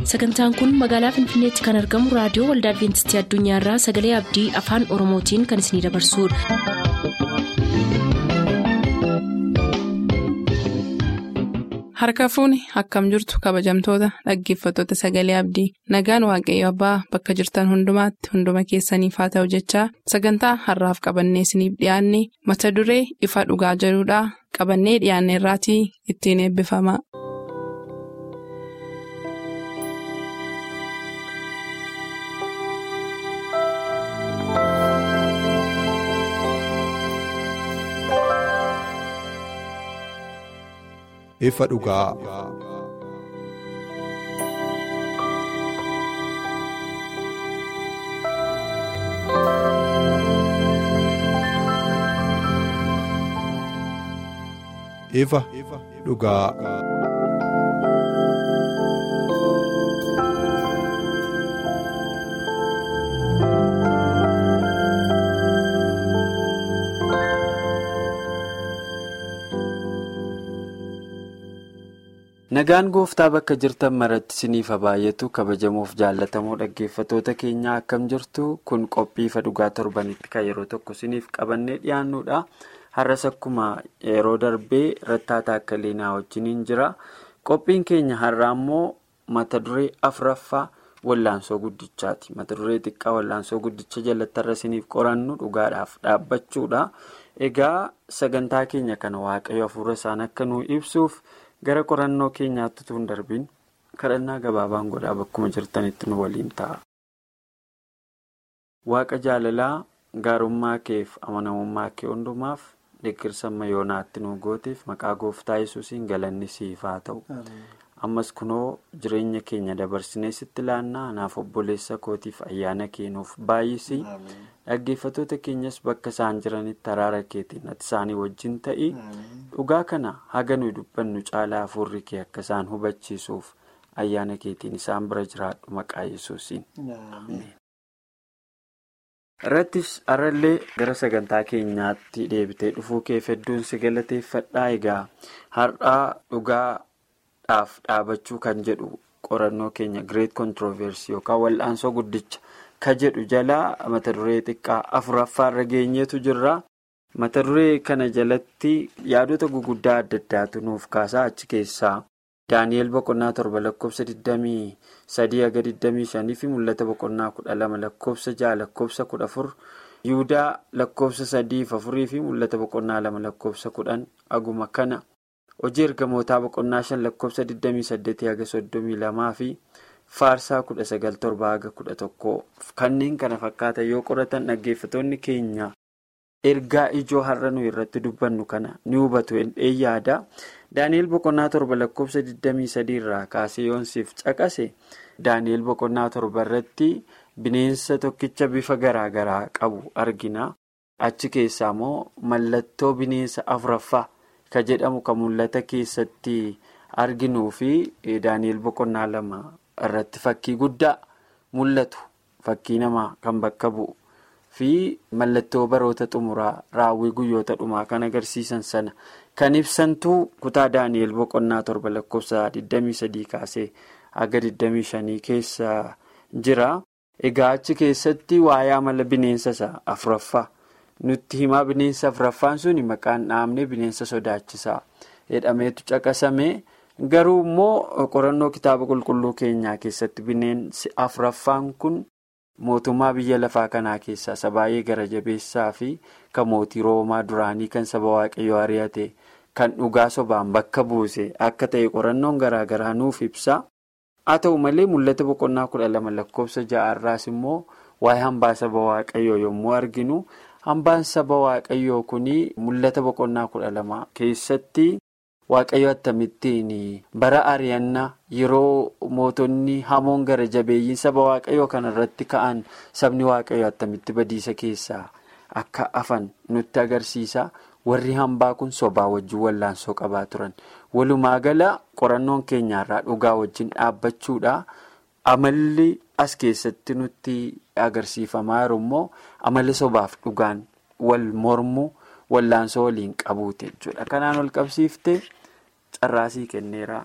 sagantaan kun magaalaa finfinneetti kan argamu raadiyoo waldaa adventistii addunyaarraa sagalee abdii afaan oromootiin kan isinidabarsudha. harka fuuni akkam jirtu kabajamtoota dhaggeeffattoota sagalee abdii nagaan waaqayyo abbaa bakka jirtan hundumaatti hunduma keessaniif haa ta'u jechaa sagantaa harraaf qabannee isiniif dhiyaanne mata duree ifa dhugaa jedhudhaa qabannee dhiyaanne irraatii ittiin eebbifama. ifa dhugaa. ifa dhugaa. Nagaan gooftaa bakka jirtan maratti isiniif baay'atu kabajamuuf jaallatamoo dhaggeeffattoota keenyaa akkam jirtu kun qophii ifa dhugaa torbanitti kan yeroo tokko isiniif qabannee dhiyaannudha. Har'as akkuma yeroo darbee rattaataa akka leenaa wajjiniin jira. Qophiin keenya har'aa immoo mata duree afuraffaa wallaansoo guddichaati. Mata duree xiqqaa wallaansoo guddicha jalatti har'a isiniif qorannu dhugaadhaaf dhaabbachuudha. Egaa sagantaa keenya kana waaqayyo hafuura isaan akka nu ibsuuf. gara qorannoo keenyaatti tun darbiin kadhannaa gabaabaan godhaa bakkuma jirtanitti nu waliin ta'a. Waaqa jaalalaa gaarummaa keef amanamummaa kee hundumaaf deeggarsa yoonaatti nu gooteef maqaa gooftaa yesuusiin galanni siif haa ta'u. Ammas kunoo jireenya keenya dabarsinee sitti laannaa anaaf obboleessa kootiif ayyaana keenuuf baay'isii dhaggeeffattoota keenyas bakka isaan jiranitti araara keetiin ati isaanii wajjin ta'i dhugaa kana haga nuyi dubbannu caalaa hafuurri kee akka isaan hubachiisuuf ayyaana keetiin isaan bira jiraadhu maqaa yesuusiin. irrattis har'allee gara sagantaa keenyaatti deebitee dhufuu keef hedduun si galateeffadhaa egaa har'aa dhugaa. dhaaf dhaabachuu kan jedhu qorannoo keenya great controversy yookaan wal'aansoo guddicha ka jedhu jalaa mata duree xiqqaa afuraffaarra geenyeetu jirra mata duree kana jalatti yaadota guguddaa adda addaatu nuuf kaasaa achi keessaa daani'el boqonnaa torba lakkoofsa 23 haga 25 fi mul'ata boqonnaa 12 lakkoofsa 6 lakkoofsa 14 yihudaa lakkoofsa 3 4 fi mul'ata boqonnaa 2 lakkoofsa 10 aguma kana. hojii ergamootaa boqonnaa shan lakkoofsa 28 haga 32 fi faarsaa 19 haga 11 kanneen kana fakkaatan yoo qoratan dhaggeeffatoonni keenya ergaa ijoo har'a nu irratti dubbannu kana ni hubatu hin yaada daani'el boqonnaa torba lakkoofsa 23 irraa kaasee yoonsiif caqase daani'el boqonnaa torba irratti bineensa tokkicha bifa garaagaraa qabu argina achi keessaa immoo mallattoo bineensa afuraffaa. ka jedhamu kan mul'ata keessatti arginuu fi daani'el boqonnaa lama irratti fakkii guddaa mul'atu fakkii namaa kan bakka bu'u fi mallattoo baroota xumuraa raawwii guyyoota dhumaa kan agarsiisan sana kan ibsantuu kutaa daani'el boqonnaa torba lakkoofsa 23 kaasee haga 25 keessa jira egaa achi keessatti waa'ee amala bineensa isaa afuraffaa. nutti himaa bineensa afuraffaan suni maqaan dhaabne bineensa sodaachisaa jedhameetu caqasame garuu immoo qorannoo kitaaba qulqulluu keenyaa keessatti bineensi afuraffaan kun mootummaa biyya lafaa kanaa keessaa isa baay'ee gara jabeessaa fi kan mootii roomaa duraanii kan saba waaqayyoo ari'ate kan dhugaa sobaan bakka buuse akka ta'e qorannoon garaagaraa nuuf ibsa haa ta'u malee mul'ata boqonnaa kudha lama lakkoofsa ja'arraas immoo waa'ee hambaa saba waaqayyoo yommuu arginu. hambaan saba waaqayyoo kun mul'ata boqonnaa kudha lama keessatti waaqayyo akkamittiin bara ari'annaa yeroo mootonni hamoon gara jabeeyyiin saba waaqayyoo kanarratti ka'an sabni waaqayyoo akkamitti badiisa keessaa akka afan nutti agarsiisa warri hambaa kun sobaa wajjin wallaansoo qabaa turan walumaa gala qorannoon keenyaarraa dhugaa wajjin dhaabbachuudha amalli. as keessatti nutti agarsiifamaa jiru immoo amala sobaaf dhugaan wal mormu wallaansoo waliin qabuute jechuudha kanaan ol qabsiifte carraasii kenneera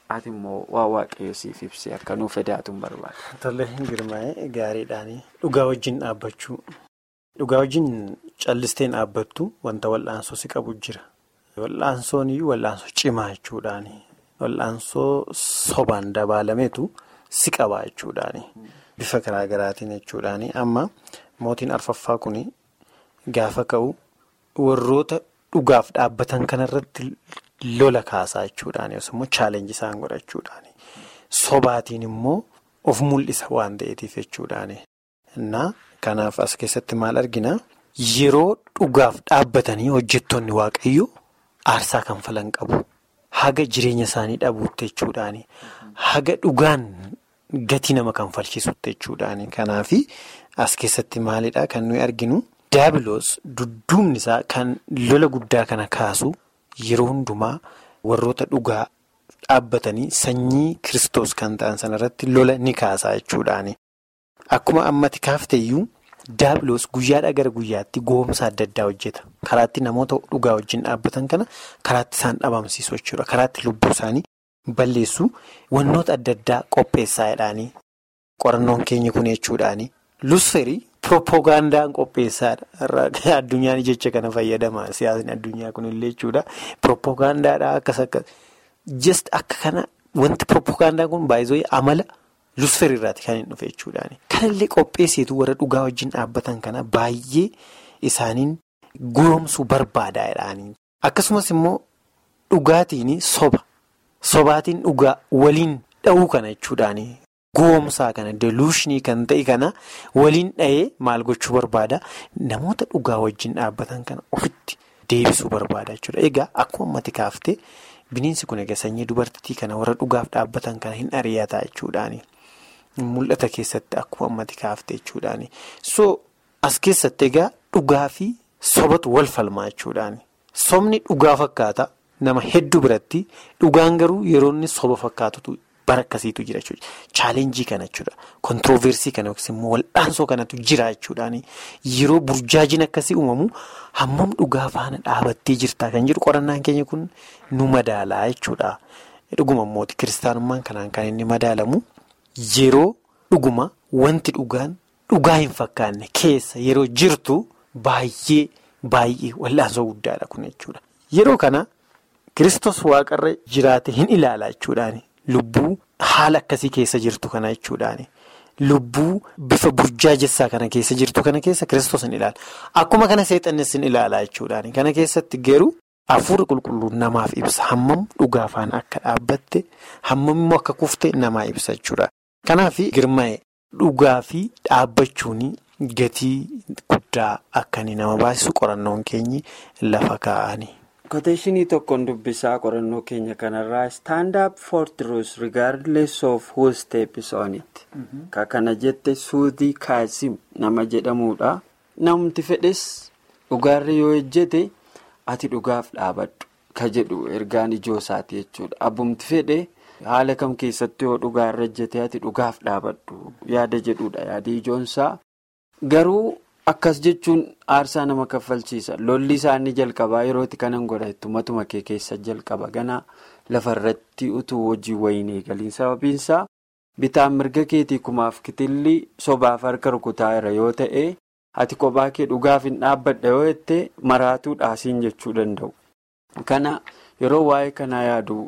ati immoo waa waaqayyo siif ibsee akka nuuf edaatuun barbaada. Tole girmaa'ee gaariidhaanii dhugaa wajjin dhaabbachuu dhugaa wajjin callisteen dhaabbattu wanta wal'aansoo si qabu jira. Wal'aansoon iyyuu wal'aansoo cimaa jechuudhaani. Wal'aansoo sobaan dabaalameetu si qabaa jechuudhaani. Bifa garaa garaatiin jechuudhaani. Amma mootiin arfaffaa kun gaafa ka'u warroota dhugaaf dhaabbatan kanarratti lola kaasaa jechuudhaani. Yookiin immoo chaalenjii isaan godhachuudhaani. Sobaatiin immoo of mul'isa waan ta'eetiif jechuudhaani. Innaa kanaaf as keessatti maal argina? Yeroo dhugaaf dhaabbatanii hojjettoonni waaqayyoo aarsaa kan falan qabu. Haga jireenya isaanii dhabuutti jechuudhaani. Haga dhugaan gatii nama kan falchisuutti jechuudhaani. Kanaaf as keessatti maalidhaa kan nuyi arginu? Daabiloos dudduubni isaa kan lola guddaa kana kaasu yeroo hundumaa warroota dhugaa dhaabbatanii sanyii Kiristoos kan ta'an sanarratti lola ni kaasaa jechuudhaani. Akkuma ammati kaafteyyuu daabiloos guyyaadhaa gara guyyaatti goomsa adda addaa hojjeta. Karaatti namoota dhugaa wajjin dhaabbatan kana karaatti isaan dhabamsiisu jechuudha. Karaatti lubbuu isaanii balleessu wantoota adda addaa qopheessaa jedhaanii qorannoon keenya kun jechuudhaani. Lusferii piroopagaandaan qopheessaadha. Addunyaan jecha kana fayyadama. Siyaasni addunyaa kunillee jechuudha. Piroopagaandaadhaa akkas akkas. Just akka kana wanti piroopagaandaan kun baay'ee amala lusfer irraati kan hin dhufe jechuudhaani. Kanallee qopheessitu warra dhugaa wajjin dhaabbatan kana baay'ee isaaniin goomsuu barbaadaa jedhaanii. Akkasumas immoo dhugaatiin soba. Sobaatiin dhugaa waliin dha'uu kana jechuudhaani. Goomsaa kana deluushnii kan ta'e kana waliin dha'ee maal gochuu barbaada? Namoota dhugaa wajjin dhaabbatan kana ofitti deebisuu barbaada jechuudha. Egaa akkuma ammati kaaftee bineensi kun egaa sanyii dubartittii kana warra dhugaaf dhaabbatan kana hin ari'ataa jechuudhaani. Mul'ata keessatti akkuma ammati kaaftee jechuudhaani. So as keessatti egaa dhugaa fi sobatu wal falmaa jechuudhaani. Sobni dhugaa fakkaata nama hedduu biratti dhugaan garuu yeroo inni soba fakkaatutu. Bara akkasiitu jira jechuudha. Chaalenjii kana jechuudha. Kontirooversii kana yookiis immoo wal'aansoo kanatu jira jechuudhaani. Yeroo burjaajin akkasii uumamu hammam dhugaa faana dhaabattee jirtaa kan jedhu qorannaan keenya kun nu madaalaa jechuudha. Dhuguma immoo kiristaanummaan kanaan kan inni madaalamu yeroo dhuguma wanti dhugaan dhugaa hin fakkaanne keessa yeroo jirtu baay'ee baay'ee wal'aansoo guddaadha kun jechuudha. Yeroo kana Kiristoos waaqarra jiraate hin ilaala jechuudhaani. Lubbuu haala akkasii keessa jirtu kana jechuudhaani. Lubbuu bifa burjaajessaa kana keessa jirtu kana keessa Kiristoos hin ilaala. Akkuma kana seexannis hin ilaala jechuudhaani. Kana keessatti garuu hafuurri qulqulluun namaaf ibsa. Hammam dhugaa faana akka dhaabbatte hammam immoo akka kufte namaa ibsa jechuudha. Kanaaf girmaa'e dhugaa fi dhaabbachuun gatii guddaa akka inni nama baasisu qorannoon keenyi lafa kaa'ani. Koteeshinii tokkoon dubbisaa qorannoo keenya kanarraa stand up for truth regardless of who steps on it. Ka kana jette suutii kaasim nama jedhamudha. Namti fedhes dhugaarra yoo ejjete ati dhugaaf dhaabadhu ka jedhu ergaan ijoo isaati jechuudha. Abbumti fedhe haala kam keessatti yoo dhugaarra ejjete ati dhugaaf dhaabadhu yaada jedhudha yaada ijoonsaa. Garuu. Akkas jechuun aarsaa nama kaffalchiisa. Lolli isaanii jalqabaa yerootti kanan godhattu matuma kee keessa jalqaba. Ganaa lafarratti utuu hojii wayiin eegaliin sababiinsaa bitaan mirga keetii kumaaf kitilli sobaaf harka rukutaa jira yoo ta'e ati kophaa kee dhugaaf hin dhaabbadha yoo jette maraatuu dhaasiin jechuu danda'u. Kana yeroo waa'ee kanaa yaadu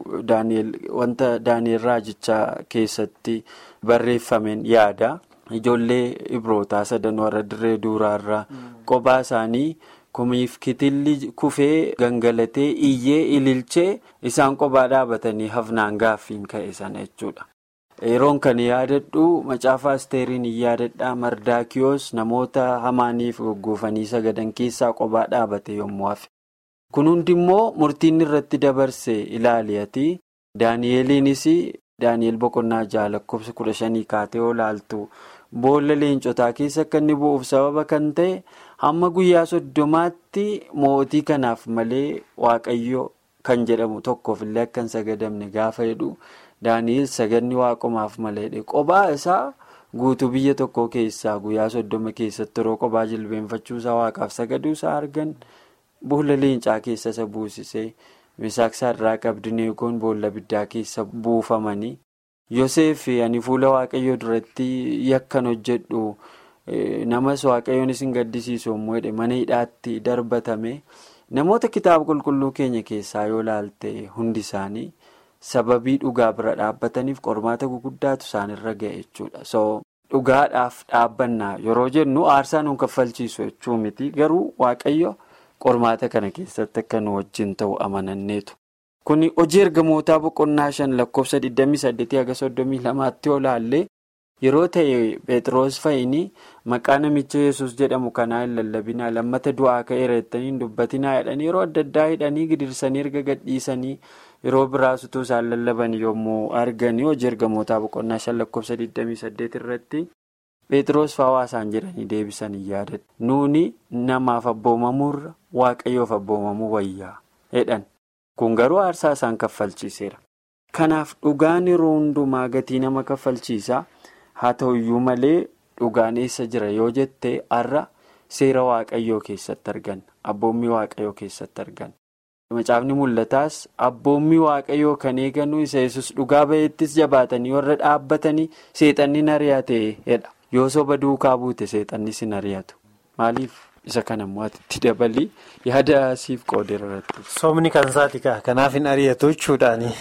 wanta Daani'eel Raajichaa keessatti barreeffameen yaada. Ijoollee ibrootaa sadan warra dirree duuraarraa kophaa isaanii kumiif kitilli kufee gangalatee iyyee ililchee isaan kophaa dhaabatanii hafnaan gaaffiin ka'e sana jechuudha. Yeroon kan yaadadhu macaafa asteeriin hin yaadadhaa mardaakiyoos namoota hamaaniif goggoofanii sagadan keessaa kophaa dhaabate yommuu hafe. Kun hundi immoo murtiin irratti dabarse ilaali'ati. Daani'eliinis Daani'el boqonnaa ja'a lakkoofsa kudha shanii kaatee olaaltu. Boolla leencotaa keessa akka inni bu'uuf sababa kan ta'e hamma guyyaa soddomaatti mootii kanaaf malee waaqayyo kan jedhamu tokkoof illee akka hin sagadamne gaafa jedhu Daani'el saganni waaqomaaf malee qophaa isaa guutuu biyya tokkoo keessaa guyyaa soddoma keessatti yeroo qophaa jilbeenfachuusaa waaqaaf sagaduusaa argan boolla leencaa keessa isa buusisee Misaaq Saadiraaq Abdineegoon boolla abiddaa keessa buufamanii Yoseef ani fuula waaqayyoo duratti yakkan hojjedhu namas waaqayyoon isin gaddisiisu immoo jedhe mana hidhaatti darbatame namoota kitaaba qulqulluu keenya keessaa yoo laalte hundi isaanii sababii dhugaa bira dhaabbataniif qormaata guguddaatu isaanirra ga'e jechuudha. So dhugaadhaaf dhaabbannaa yeroo jennu aarsaa nuun kaffalchiisu jechuu miti garuu waaqayyo qormaata kana keessatti akka nu wajjin ta'u amananneetu. Kuni hojii ergamootaa boqonnaa shan lakkoofsa 28-32tti yoo laalle yeroo ta'e Pheexroos fa'ini maqaa namicha yesus jedhamu kanaa hin lallabinaa lammata du'aa ka'eera jettanii hin dubbatinaa jedhanii yeroo adda addaa hidhanii gidirsanii erga gadhiisanii yeroo biraas utuu isaan lallaban yommuu arganii hojii ergamootaa boqonnaa shan lakkoofsa 28 irratti Pheexroos fa'aa isaan jedhanii deebisan hin yaadatu. Nuuni namaaf abboomamuurra waaqayyoof abboomamuu wayyaa jedhan. Kun garuu aarsaa isaan kaffalchiiseera. Kanaaf dhugaan yeroo hundumaa gatii nama kaffalchiisa. Haa ta'uyyuu malee dhugaan eessa jira yoo jette har'a seera waaqayyoo keessatti arganna. Abboommii waaqayyoo keessatti arganna. Macaafni mul'ataas abboommii waaqayyoo kan eegannu isa yesus dhugaa ba'eettis jabaatanii warra dhaabbatanii seexanni ari'ate jedha. Yoo soba duukaa buute seexanni sin ari'atu. Maaliif isa kana immoo itti dabalii yaada siif qoodeera irratti. Soomni kan isaati kaa kanaaf hin ari'atu jechuudhaani.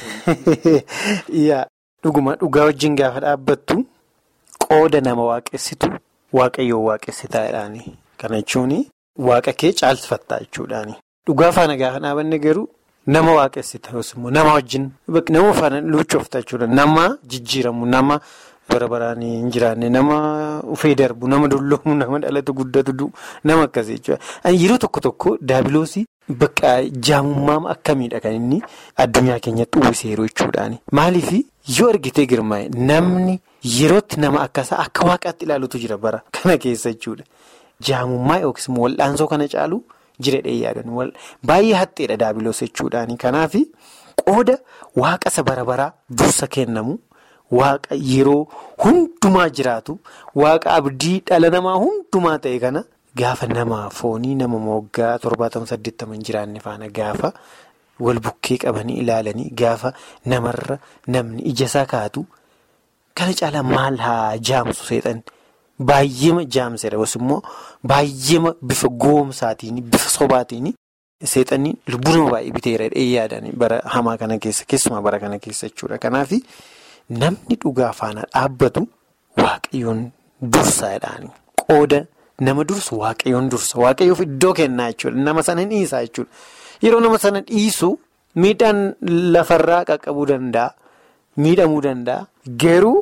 Dhuguma dhugaa wajjin gaafa dhaabbattu qooda nama waaqessitu waaqayyoo waaqessitaa jedhaani. Kana jechuun waaqa kee caalsifattaa jechuudhaani. Dhugaa faana gaafa dhaabanne garuu nama waaqessita yookiin immoo nama wajjin nama faana luucoofta jechuudha. Nama jijjiiramu nama. bara baraan hin jiraanne nama ufee darbu nama dulloomu nama dhalatu guddatu nama akkasii jechuudha. Yeroo tokko tokko daabiloosii bakka jaamummaa akkamiidha kan inni addunyaa keenyatti uwwiseeru jechuudhaani. Maaliif yoo argitee girmaa'e namni yerootti nama akkasaa akka waaqaatti ilaalutu jira bara kana keessa jechuudha. Jaamummaa yookiis immoo wal'aansoo kana caalu jireedha yaadan baay'ee haxxeedha daabiloos jechuudhaani. Kanaaf qooda waaqasa bara baraa dursa kennamu. Waaqa yeroo hundumaa jiraatu waaqa abdii dhala namaa hundumaa ta'e kana gaafa nama foonii nama moggaa torbaatama saddeettama hin jiraanne faana gaafa wal bukkee qabanii ilaalanii gaafa namarra namni ija isaa kaatu kana caalaa maal haa jaamsu seexan baay'eema jaamsedha yookiin immoo baay'eema bifa goomsaatiin bifa sobaatiin seexanni lubbuu nama baay'ee biteera yaadanii bara hamaa kana keessa keessumaa bara kana keessa jechuudha kanaaf. Namni dhugaa faana dhaabbatu waaqayyoon dursaadhaani. Qooda nama dursu waaqayyoon dursa. Waaqayyoof iddoo kennaa jechuudha. Nama sana dhiisaa jechuudha. Yeroo nama sana dhiisu miidhaan lafarraa qaqqabuu danda'a. Miidhamuu danda'a. Garuu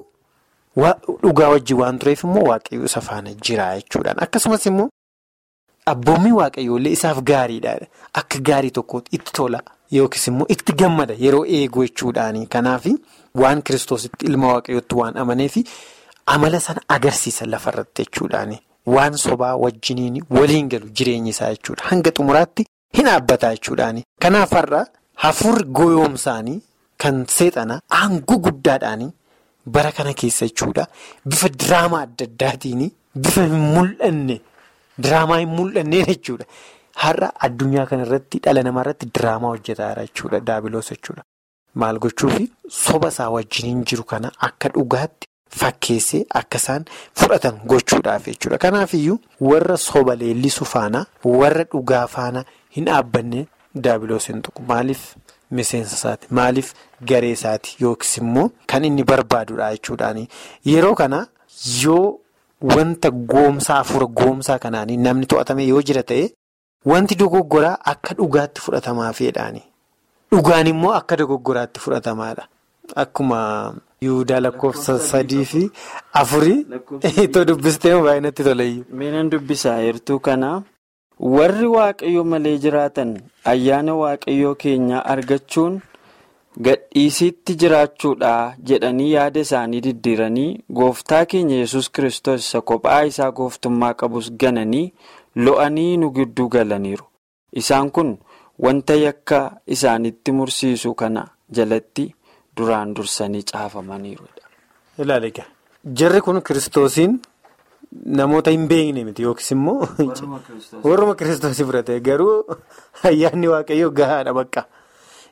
dhugaa wajjin waan tureef immoo waaqayyoo isa faana jira jechuudhaan. Akkasumas immoo abboommii waaqayyoollee isaaf gaariidha. Akka gaarii tokkootti itti tola. Yookiis immoo itti gammada yeroo eegu jechuudhaani. Kanaaf waan kiristoositti ilma waaqayyootti waan amaneef amala sana agarsiisa lafarratti jechuudhaani. Waan sobaa wajjiniin waliin galu jireenyi isaa jechuudha. Hanga xumuraatti hin dhaabbataa jechuudhaani. Kanaaf har'a hafuurri goyoomsaanii kan seexana aangoo guddaadhaanii bara kana keessa jechuudha. Bifa diraamaa adda addaatiin bifa hin mul'anne diraamaa hin mul'anneen jechuudha. Har'a addunyaa kanarratti dhala namaarratti diraamaa hojjetaa jira jechuudha daabiloos jechuudha. Maal gochuufi soba isaa wajjiniin jiru kana akka dhugaatti fakkeessee akka isaan fudhatan gochuudhaaf jechuudha. Kanaafiyyuu warra soba leellisu faana warra dhugaa faana hin dhaabbanne daabiloos hin tuqu. Maaliif miseensa isaati? Maaliif garee isaati? Yookiis immoo kan inni barbaadudha jechuudhaani. Yeroo kana yoo wanta goomsaa hafuura goomsaa kanaanii namni to'atame yoo jira ta'e. Wanti dogoggoraa akka dhugaatti fudhatamaa fedhaani. Dhugaan immoo akka dogoggoraatti fudhatamaadha. Akkuma Yihudaa lakkoofsa sadii fi afurii itoo dubbistee baay'inatti toleeyyu. Meenan dubbisaa heertuu kana warri waaqayyo malee jiraatan ayyaana waaqayyoo keenyaa argachuun gadhiisitti jiraachuudha jedhanii yaada isaanii diddiiranii gooftaa keenya yesus kiristoos isa kophaa isaa gooftummaa qabus gananii. lo'anii nu gidduu galaniiru isaan kun wanta yakka isaanitti mursiisu kana jalatti duraan dursanii caafamaniirudha. Ilaali egaa jarri kun kiristoosiin namoota hin beekne miti yookiis immoo warruma kiristoosii fudhate garuu ayyaanni waaqayyoo gahaadha bakka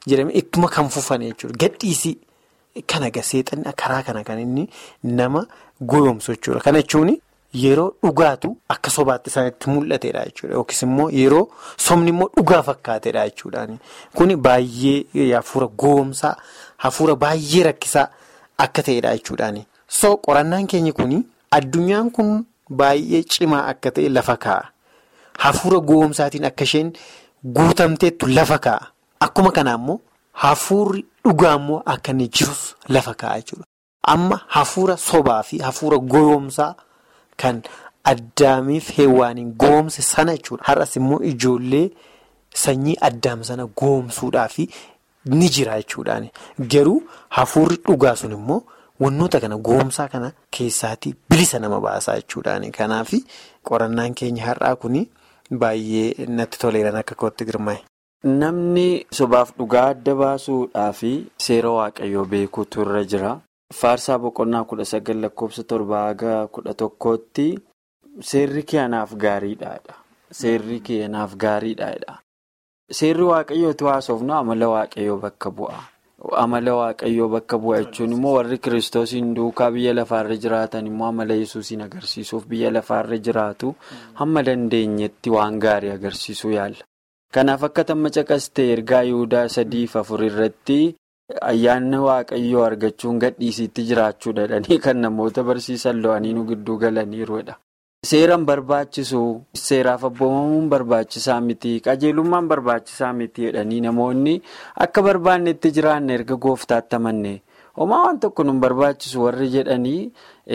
jedhamee ittuma kan fufan jechuudha. Gadhiisii kana seexanni karaa kana kan inni nama goyoomsu jechuudha. Kana jechuun yeroo dhugaatu akka sobaatti isaanitti mul'atedha jechuudha. Yookiis immoo yeroo somni immoo dhugaa fakkaatedha jechuudha. Kuni baay'ee hafuura goyoomsaa hafuura baay'ee rakkisaa akka ta'edha jechuudha. So qorannaan keenya kuni addunyaan kun baay'ee cimaa akka ta'e lafa kaa'a. Hafuura goyoomsaatiin akka isheen guutamteettu lafa kaa'a. Akkuma kana immoo hafuurri dhugaa immoo akka inni jirus lafa kaa'a jechuudha. Amma hafuura sobaa fi hafuura goyoomsaa kan addaamiif heewwaaniin goyoomse sana jechuudha. Har'as immoo ijoollee sanyii addaam sana goyoomsuudhaaf ni jira jechuudhaani. Garuu hafuurri dhugaa sun immoo wantoota kana goyoomsaa kana keessaatii bilisa nama baasaa jechuudhaani. Kanaaf qorannaan keenya har'aa kun baay'ee natti toleeran akka kootti girmaa'e. Namni sobaaf dhugaa adda baasuudhaaf seera waaqayyoo beekuutu irra jira. Faarsaa boqonnaa kudha sagal lakkoofsa torbaa haga kudha tokkootti seerri kee anaaf gaariidha. Seerri kee anaaf gaariidha. Seerri waaqayyooti haasofnu amala waaqayyoo bakka bu'a. Amala waaqayyoo bakka bu'a jechuun immoo warri kiristoosiin duukaa biyya lafaarra jiraatan immoo amala yesuusiin agarsiisuuf biyya lafaarra jiraatu hamma dandeenyetti waan gaarii agarsiisuu yaalla. Kanaaf akka tamma caqastee ergaa Yihudaa sadiif afur irratti ayyaanni waaqayyoo argachuun gadhiisiitti jiraachuu dadhanii kan namoota barsiisan lo'anii nu gidduu galaniiruudha. Seeraan barbaachisu seeraaf abboomamuun barbaachisaa miti qajeelummaan barbaachisaa miti jedhanii namoonni akka barbaannetti jiraanne erga gooftaatti amanne homaa waan tokko nu barbaachisu warri jedhanii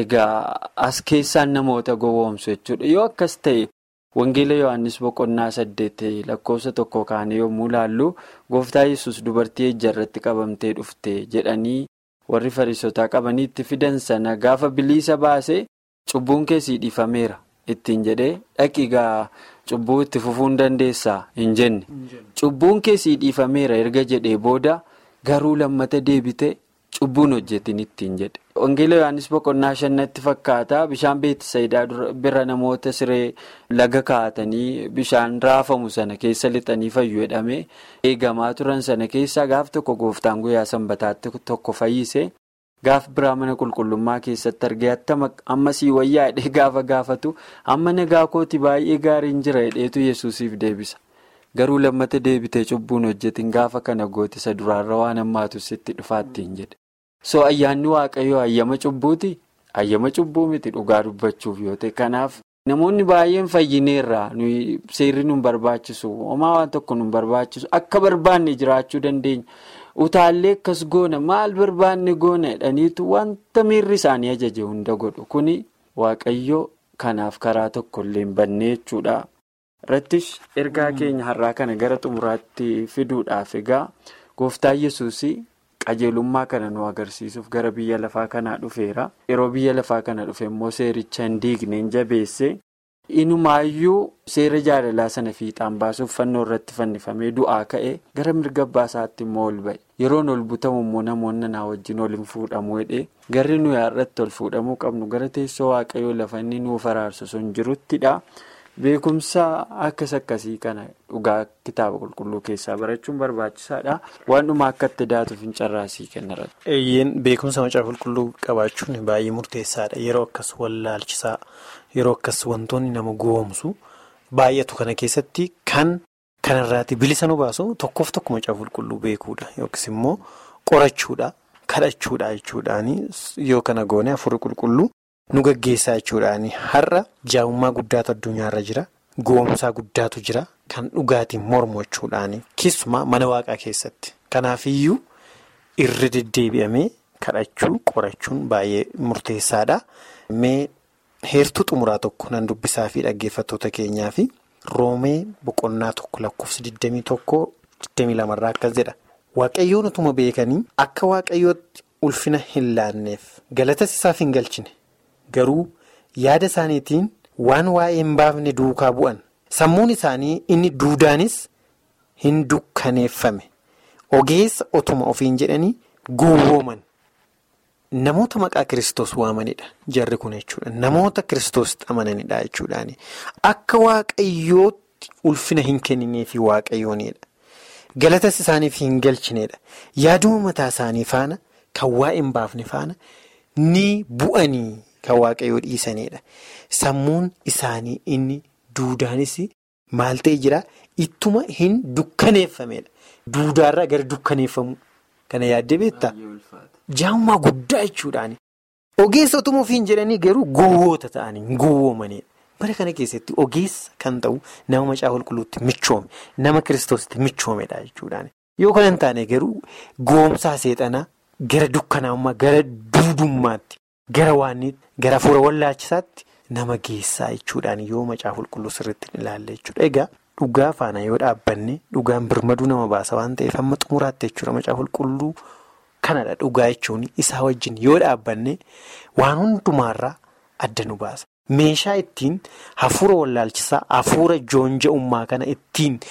egaa as keessaan namoota gowwoomsu jechuudha yoo akkas ta'e. Wangeela Yohaannis boqonnaa saddeet lakkoofsa tokko kaanii yommuu ilaallu gooftaa yesus dubartii ejja irratti qabamtee dhufte jedhanii warri fariisotaa qabanii itti fidan sana gaafa biliisa baase cubbuun keessii dhiifameera ittiin jedhee dhaqiigaa cubbuu itti fufuu dandeessaa hin jenne cubbuun keessii dhiifameera erga jedhee booda garuu lammata deebite cubbuun hojjetin ittiin jedhe. Wangeela Yohaannis boqonnaa shannatti fakkaata bishaan beetisayidaa bira namoota siree laga kaa'atanii bishaan raafamu sana keessa lixanii fayyu jedhame eegamaa turan sana keessaa gaaf tokko gooftaan guyyaa sanbataatti tokko fayyise gaaf biraa mana qulqullummaa keessatti argee ammasii wayyaa hidhee gaafa gaafatu amma nagaa kooti baay'ee gaariin jira hidheetu yesuusiif deebisa garuu lammata deebitee cubbuun hojjetin gaafa kana gootisa duraarra waan hammaatu sitti dhufaattiin jedhe. so ayyaanni waaqayyoo ayyama cubbuuti ayyama cubbuu miti dhugaa dubbachuuf yoo ta'e kanaaf namoonni baay'een fayyineerra seerri nu barbaachisu homaa waan tokko nu barbaachisu akka barbaanne jiraachuu dandeenya utaallee akkas goona maal barbaanne goona jedhaniitu wanta miirri isaanii ajaje hunda godhu kuni waaqayyoo kanaaf karaa tokkollee hin banne jechuudha. Irrattis ergaa keenya har'aa kana gara xumuraatti fiduudhaaf egaa gooftaa yesuusii. qajeelummaa kana nu agarsiisuuf gara biyya lafaa kanaa dhufeera yeroo biyya lafaa kana dhufe immoo seericha hin diigne hin jabeesse inumaayyuu seera jaalalaa sana fiixaan baasuuf fannoo irratti fannifamee du'aa ka'e gara mirga baasaatti immoo ol ba'e yeroon ol butamu immoo namoonni naa wajjin ol hin fuudhamu jedhee garri nuyi har'atti ol fuudhamuu qabnu gara teessoo waaqayyoo lafa inni nuuf araarsu sun jiruttidha. Beekumsa akkas akkasii kana dhugaa kitaaba qulqulluu keessaa barachuun barbaachisaadha. Waan dhuma akka itti daatuuf hin carraasii kennara. Eeyyeen beekumsa macaa qulqulluu qabaachuun baay'ee murteessaadha. Yeroo akkas wallaalchisaa yeroo akkas wantoonni nama goomsu baay'atu kana keessatti kan kanarraati bilisa nu baasu tokkoof tokko macaa qulqulluu beekuudha yookiis immoo qorachuudha kadhachuudha jechuudhaani yoo kana goone afurri qulqulluu. nu gaggeessaa jechuudhaani har'a jaa'ummaa guddaatu addunyaarra jira goomsaa guddaatu jira kan dhugaatiin mormu jechuudhaani keessumaa mana waaqaa keessatti kanaafiyyuu irra deddeebi'amee kadhachuu qorachuun baay'ee murteessaadha mee heertuu xumuraa tokko nan dubbisaa fi dhaggeeffattoota keenyaa fi roomee boqonnaa tokko lakkoofsa 21-22 irraa akkas jedha waaqayyoon utuma beekanii akka waaqayyootti ulfina hin laanneef galatas isaaf hin galchine. Garuu yaada isaaniitiin waan waa'ee hin baafne duukaa bu'an sammuun isaanii inni duudaanis hin dukkaneeffame ogeessa otuma ofiin jedhanii gowwooman namoota maqaa kiristoos waamanidha jarri kun jechuudha namoota kiristoos amananidha jechuudhaani akka waaqayyootti ulfina hin kennineefi waaqayyoonidha galatas isaaniif hin galchineedha. Yaaduma mataa isaanii faana kan waa hin baafne faana ni bu'anii kan waaqayyoo dhiisanidha. Sammuun isaanii inni duudaanis maal ta'e jira ittuma hin dukkaneeffamedha. Duudaarraa gara dukkaneeffamuu kana yaaddee beektaa? Jaamummaa guddaa jechuudhaani. Ogeessa otuma ofiin jedhanii garuu gowwoota ta'anii gowwoomanidha. Bara kana keessatti ogeessa kan ta'u nama macaa qulqulluutti michoome nama kiristoositti michoomedha jechuudhaani. Yoo kana hin taane garuu goomsaa seexanaa gara dukkanaa'ummaa gara duudummaatti gara waanniitti gara fuula wallaachisaatti nama geessaa jechuudhaan yoo macaa qulqulluu sirriitti ilaalle jechuudha. Egaa dhugaa faana yoo dhaabbanne dhugaan birmaduu nama baasa waan ta'eef amma xumuraatti jechuudha macaa qulqulluu kanadha dhugaa jechuun isaa wajjin yoo dhaabbanne waan hundumaarraa adda nu baasa. Meeshaa ittiin hafuura wallaalchisaa hafuura joonja'ummaa kana ittiin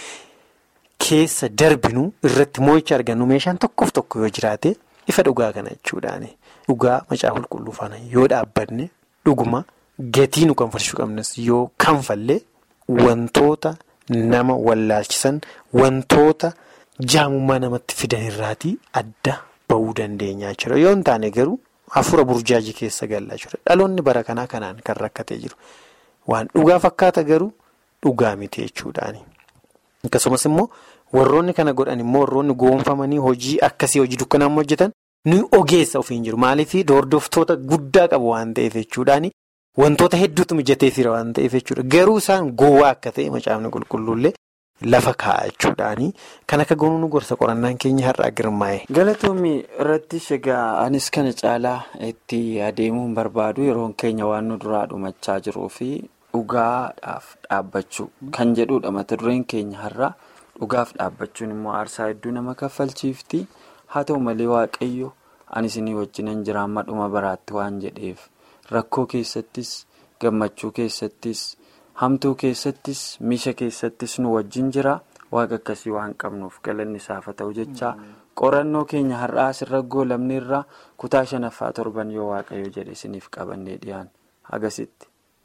keessa darbinu irratti moo'icha argannu meeshaan tokkoof tokko yoo jiraate ifa dhugaa kana jechuudhaani. Dhugaa macaa qulqulluu faana yoo dhaabbanne dhuguma gatii nu kanfalchuu qabnes yoo kanfalle wantoota nama wallaalchisan wantoota jaamummaa namatti fidan irraatii adda bahuu dandeenya jechuudha. Yoo hin taane garuu hafuura burjaajii keessa galla jechuudha. Dhaloonni bara kanaa kanaan kan rakkatee jiru. Waan dhugaa fakkaata garuu dhugaa miti jechuudhaani. Akkasumas immoo warroonni kana godhan immoo warroonni goonfamanii hojii akkasii hojii dukkanaa hojjetan nuyi ogeessa ofiin jiru. Maaliif hordoftoota guddaa qabu waan ta'eef jechuudhaani wantoota hedduutu mijateefira waan ta'eef jechuudha. Garuu isaan gowwaa akka ta'e macaafni qulqulluullee lafa kaa'a jechuudhaani. Kan akka goonuu nu gorsa qorannaan keenya har'aa girmaa'e. Galatoomii irratti egaa anis kana caalaa itti adeemuun barbaadu yeroon keenya waan nu duraa dhumachaa jiruu fi dhugaadhaaf dhaabbachuu kan jedhudha mata dureen keenya har'a. Dhugaaf dhaabbachuun immoo aarsaa hedduu nama kaffalchiifti. Haa ta'u malee waaqayyo ani isinii wajjinan jira amma dhuma baraatti waan jedheef rakkoo keessattis gammachuu keessattis hamtuu keessattis miisha keessattis nu wajjin jira waaqa akkasii waan qabnuuf galanni isaaf haa ta'u jecha qorannoo keenya har'aa asirra goolabne irraa kutaa shanaffaa torban yoo waaqayyo jedhe isiniif qabannee dhiyaan agasitti.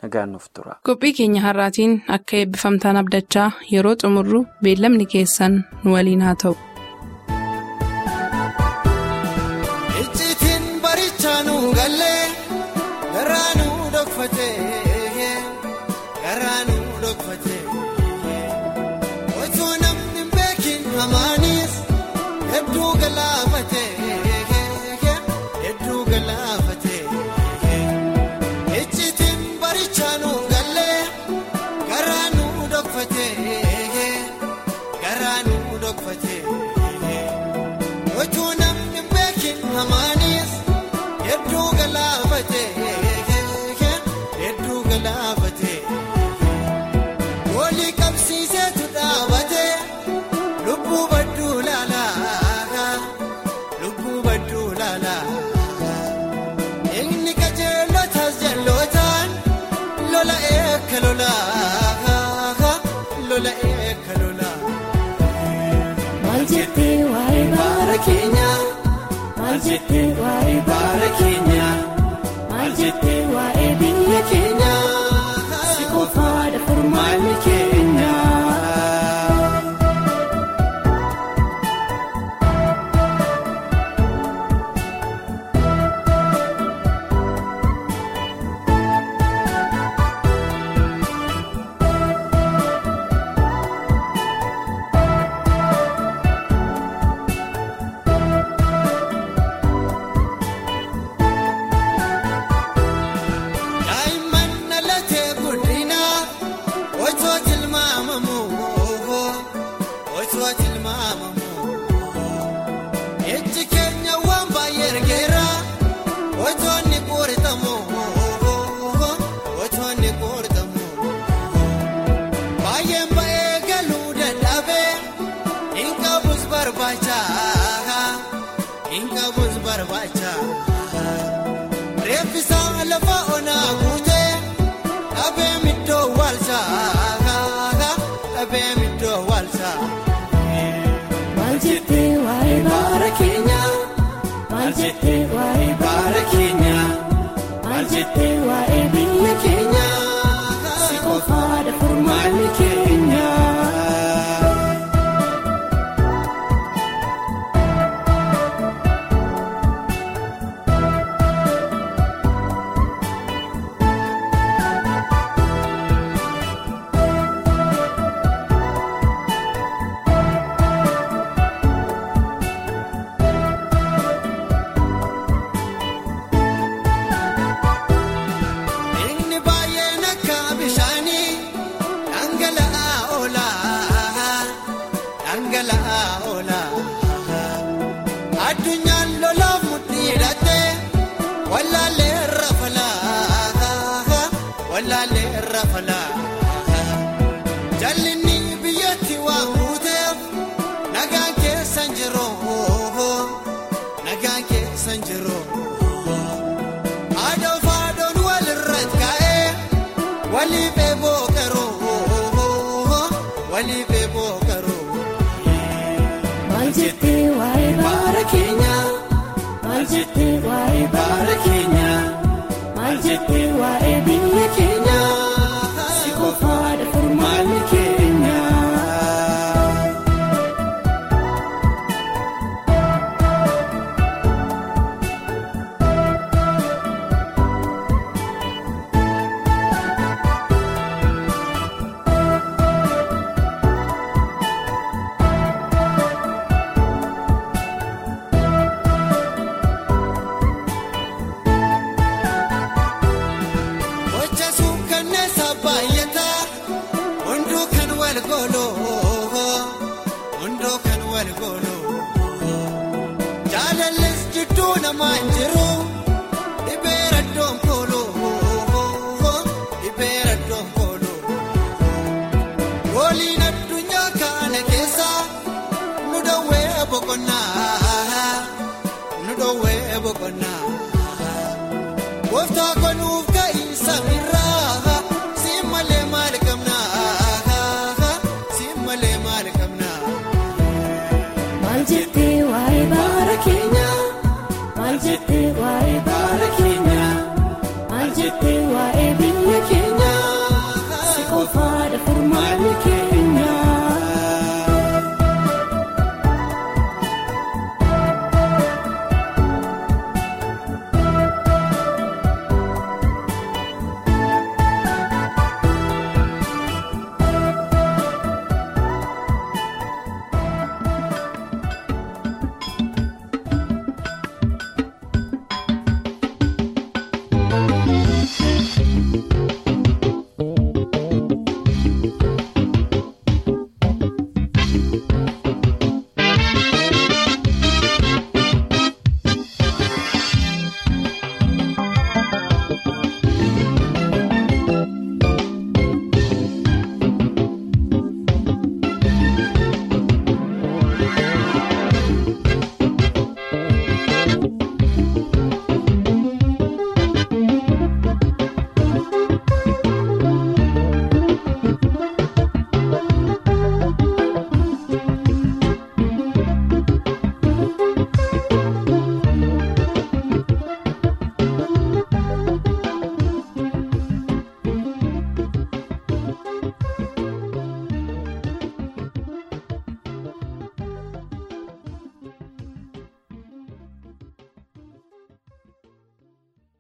Qophii keenya har'aatiin akka eebbifamtaan abdachaa yeroo xumurru beellamni keessan nu waliin haa ta'u. Icciitiin barichaa nu gallee garaa nu dhokfatee garaa nu dhokfatee osoo namni hin beekin hamaanis hedduu galaafatee hedduu galaafatee. Wajjuu namni beekin hamaanis hedduu galaafatee hedduu galaafatee walii qabsiiseetu dhaabatee lubbuu badduu laalaa lubbuu badduu laalaa inni qajeelotaas jalootaan lola eekka lolaa lola eekka lolaa. Maal jettee waa'ee baara keenyaa? Maal jettee waa'ee baara keenyaa? Maal jettee waa'ee biyya keenyaa? Si qofaadha furmaanni keenyaa. Daa'imman dhalatee guddinaa osoo tilmaamamu osoo tilmaamamu ijji keenya waan baay'ee ergeera osoo inni qooritamu osoo inni qooritamu baay'een ba'ee galuu dadhabee hin qabus barbaacha hin qabus barbaacha. Reeffisaa lafa onaa guutee dhabee middoo waalsaa dhabee middoo waalsaa. Maal jettee waa'ee baara keenyaa? Maal jettee waa'ee baara keenyaa? Maal jettee waa'ee biyya keenyaa? Si qofaadha furmaanni keenyaa. falaa jallinni biyyatti waan guuteef nagaan keessan jiru nagaan keessan jiru aadaan faadoon walirratti ka'ee waliif eeboo qaroo waliif eeboo qaroo. Maal jettee waa'ee baara keenyaa? Maal jettee waa'ee baara keenyaa? Maal jettee waa'ee biyya keenyaa? Si qofaadha furmaanni keenyaa. Gocha suukkanneessa baay'ataa hunduu kan wal gooloo hunduu kan wal gooloo jaalallis jidduu namaa hin jiru dhibee raddoon kooloo dhibee raddoon kooloo waliin addunyaa kana keessa nu dhoowwee boqonnaa nu dhoowwee boqonnaa. Gooftaa konuuf ga'iinsa